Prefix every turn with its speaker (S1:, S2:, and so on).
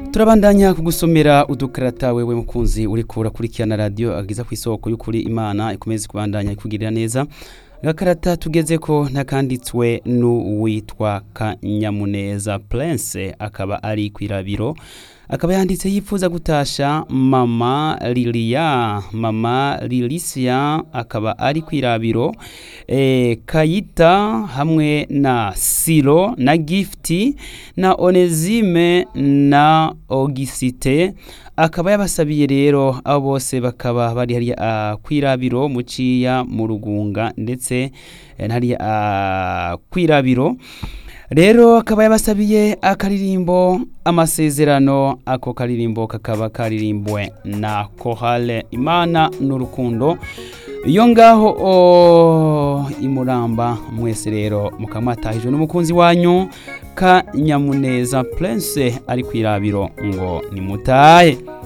S1: turabandanya kugusomera udukarata wewe mukunzi uriko urakurikirana radio agiza ku isoko y'ukuri imana ikomeze kubandanya ikugirira neza agakarata tugeze ko ntakanditswe n'uwitwa kanyamuneza prince akaba ari kwirabiro akaba yanditse yifuza gutasha mama lilia mama lilisia akaba ari kwirabiro e, kayita hamwe na siro na gifti na onezime na ogisite akaba yabasabiye rero abo bose bakaba bari hariya uh, kwirabiro muciya mu rugunga ndetse eh, hariya uh, kwirabiro rero akaba yabasabiye akaririmbo amasezerano ako karirimbo kakaba karirimbwe na kohale imana n'urukundo iyo ngaho o imuramba mwese rero mukamwatahijwe n'umukunzi wanyu ka nyamuneza prince ari kwirabiro ngo nimutahe